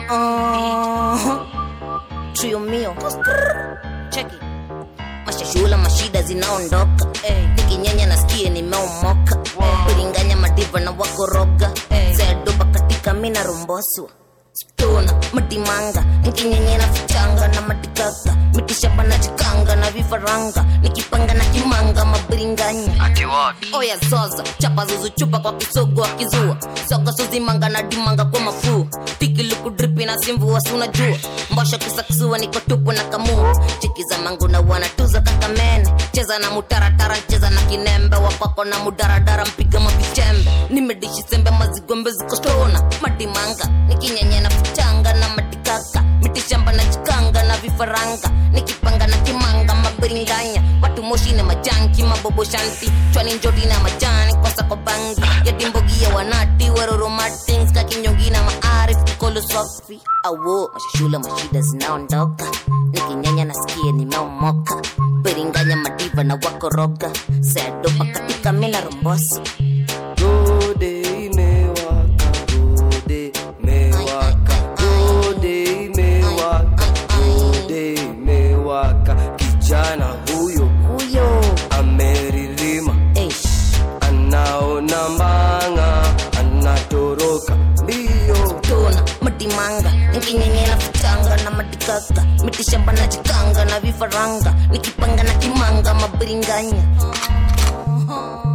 Uh, trio mio cheki mashashula mashida zinaondoka nikinyanya nasikie nimeomoka kulinganya madiva na wakoroga zedoba katika mina romboswa stona matimanga nkinyenyena fichanga na matikaka mitishamba na chikanga na vifaranga nikipanga na kimanga mabiringanya Ati what? oya zoza chapa zuzuchupa kwa kisogo akizua soka suzimanga na dimanga kwa mafuu tikilukudripi na simvua sunajua mbosha kisakisua niko tupu na kamua chiki za mangu na wanatuza kakamene cheza na mutaratara cheza na kinembe wakwako na mudaradara mpiga mapichembe nimedishi sembe mazigombe zikostona madimanga nikinyenyena fichanga na matikaka mitishamba na chikanga na vifaranga nikipanga na kimanga mabiringanya watu moshi na majanki mabobo shanti chwani njoti na majani kwasa kwa bangi ya dimbogia wanati waroro martins kakinyongi na maarif kolo swafi awo mashashula mashida zinaondoka nikinyanya nasikie nimeomoka biringanya madiva na wakoroga sedopa katika mina romboso Gode imewaka, gode imewaka, gode imewaka, gode imewaka. Kijana huyo huyo ameririma, Eish. anaona mbanga, anatoroka mbio. tona madimanga nikinyenyela fichanga na madikaka mitishamba na chikanga na vifaranga nikipanga na kimanga mabiringanya